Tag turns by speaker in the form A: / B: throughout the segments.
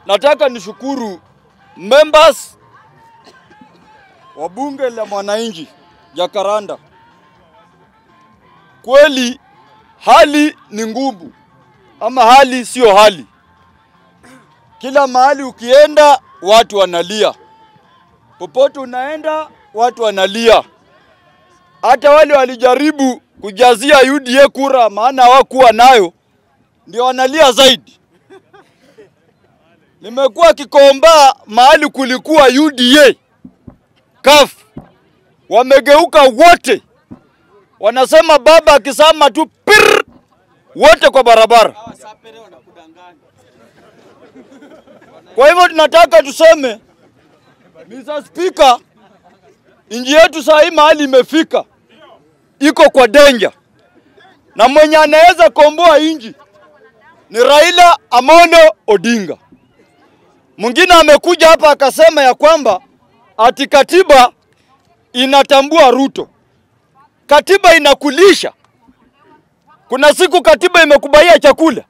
A: nataka nishukuru members wa bunge la mwananchi Jakaranda. Kweli hali ni ngumu, ama hali sio hali. Kila mahali ukienda watu wanalia, popote unaenda watu wanalia. Hata wale walijaribu kujazia UDA kura, maana hawakuwa nayo, ndio wanalia zaidi. Nimekuwa Kikomba mahali kulikuwa UDA CUF, wamegeuka wote, wanasema baba akisema tu pir, wote kwa barabara. Kwa hivyo tunataka tuseme, Mr. Speaker, nchi yetu saa hii mahali imefika, iko kwa danger, na mwenye anaweza komboa nchi ni Raila Amolo Odinga. Mwingine amekuja hapa akasema ya kwamba ati katiba inatambua Ruto. Katiba inakulisha. Kuna siku katiba imekubaia chakula.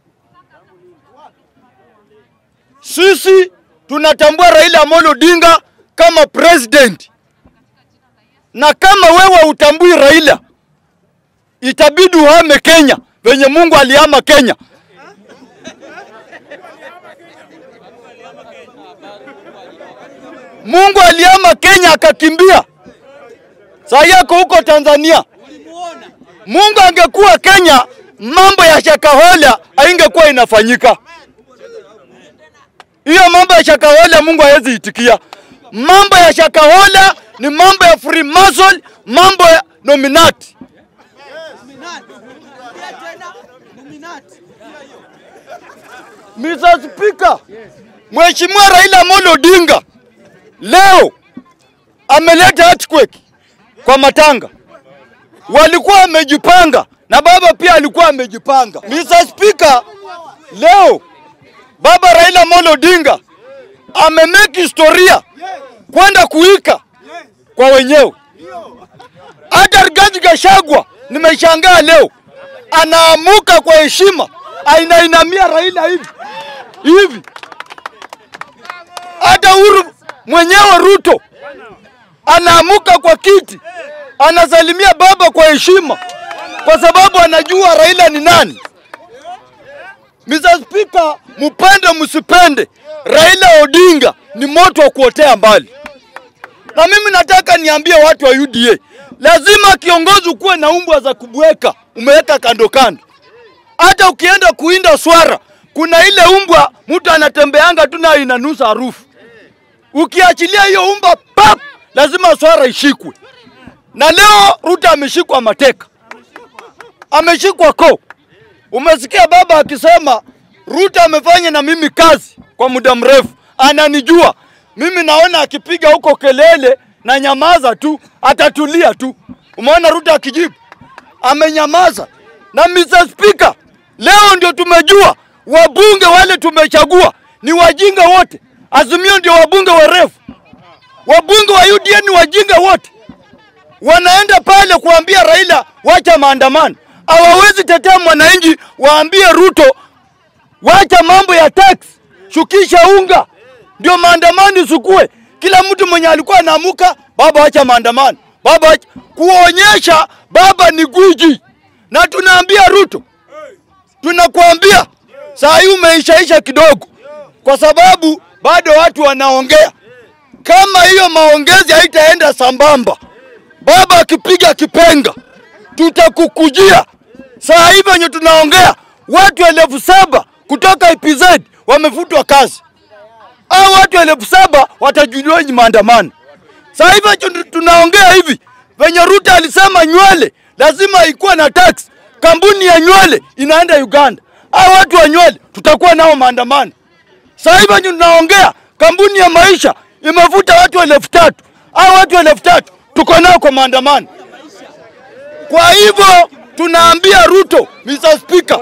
A: Sisi tunatambua Raila Amolo Odinga kama president, na kama wewe utambui Raila, itabidi uhame Kenya venye Mungu alihama Kenya. Mungu alihama Kenya akakimbia, saa yako huko Tanzania. Mungu angekuwa Kenya, mambo ya Shakahola haingekuwa inafanyika. Hiyo mambo ya Shakahola Mungu hawezi itikia. Mambo ya Shakahola ni mambo ya Freemason, mambo ya Nominati. Mr. Speaker, Mheshimiwa Raila Amolo Odinga leo ameleta earthquake kwa matanga. Walikuwa wamejipanga na baba pia alikuwa amejipanga. Mr. Speaker, leo baba Raila Amolo Odinga amemeki historia kwenda kuika kwa wenyewe. Hata Rigathi Gachagua nimeshangaa leo anaamuka kwa heshima, ainainamia Raila hivi hivi. Hata Uhuru mwenyewe Ruto anaamuka kwa kiti, anasalimia baba kwa heshima, kwa sababu anajua Raila ni nani. Mr. Speaker, mupende msipende, Raila Odinga ni moto wa kuotea mbali. Na mimi nataka niambie watu wa UDA, lazima kiongozi ukuwe na umbwa za kubweka, umeweka kando kando. Hata ukienda kuinda swara, kuna ile umbwa mtu anatembeanga tu nayo inanusa harufu. Ukiachilia hiyo umbwa pap, lazima swara ishikwe. Na leo Ruto ameshikwa mateka, ameshikwa ko. Umesikia baba akisema Ruto amefanya na mimi kazi kwa muda mrefu, ananijua mimi. Naona akipiga huko kelele na nyamaza tu, atatulia tu. Umeona Ruto akijibu, amenyamaza. Na Mr. Speaker, leo ndio tumejua wabunge wale tumechagua ni wajinga wote. Azimio ndio wabunge warefu, wabunge wa UDA ni wajinga wote. Wanaenda pale kuambia Raila wacha maandamano, hawawezi tetea mwananchi, waambie Ruto wacha mambo ya tax, shukisha unga, ndio maandamano isukue. Kila mtu mwenye alikuwa anaamuka, baba wacha maandamano, baba wacha, kuonyesha baba ni gwiji. Na tunaambia Ruto, tunakuambia saa hii umeishaisha kidogo, kwa sababu bado watu wanaongea. Kama hiyo maongezi haitaenda sambamba, baba akipiga kipenga, tutakukujia. Saa hii venye tunaongea, watu elfu saba kutoka IPZ wamefutwa kazi, au watu elfu saba watajuliwa ni maandamano. Saa hivi venye tunaongea hivi, venye Ruto alisema nywele lazima ikuwe na tax, kampuni ya nywele inaenda Uganda, au watu wa nywele tutakuwa nao maandamano. Sasa hivi venye tunaongea, kampuni ya maisha imevuta watu elfu tatu au watu elfu tatu tuko nao kwa maandamano. Kwa hivyo tunaambia Ruto, Mr. Speaker,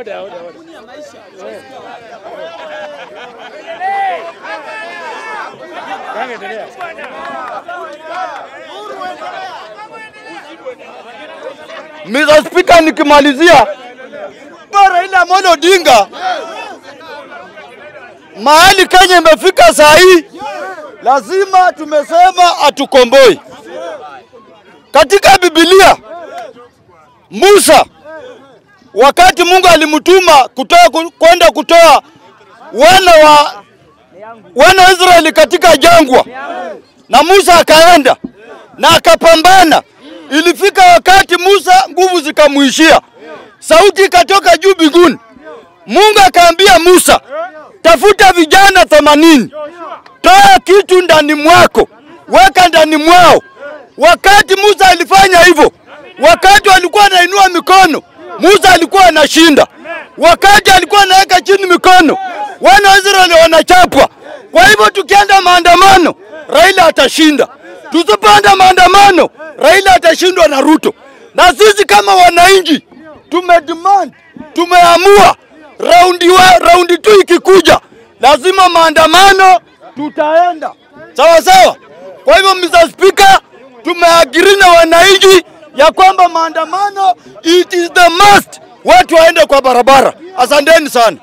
A: Mr. Speaker, nikimalizia, Raila Amolo Odinga mahali Kenya imefika saa hii, lazima tumesema hatukomboi. Katika Biblia Musa wakati Mungu alimtuma kutoa kwenda kutoa wana wa wana wa Israeli katika jangwa, na Musa akaenda na akapambana. Ilifika wakati Musa nguvu zikamwishia, sauti ikatoka juu mbinguni. Mungu akaambia Musa, tafuta vijana themanini, toa kitu ndani mwako, weka ndani mwao. Wakati Musa alifanya hivyo, wakati walikuwa anainua mikono, Musa alikuwa anashinda. Wakati alikuwa anaweka chini mikono, wana wa Israeli wanachapwa. Kwa hivyo tukienda maandamano, Raila atashinda. Tusipanda maandamano, Raila atashindwa na Ruto. Na sisi kama wananchi tumedemand, tumeamua raundi wa raundi tu ikikuja, lazima maandamano tutaenda sawa sawa. Kwa hivyo Mr. Speaker, tumeagiri na wananchi ya kwamba maandamano it is the must, watu waende kwa barabara. Asanteni sana.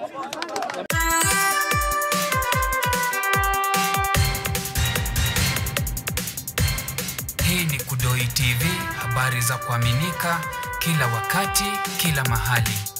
B: Hii ni Kudoi TV, habari za kuaminika kila wakati, kila mahali.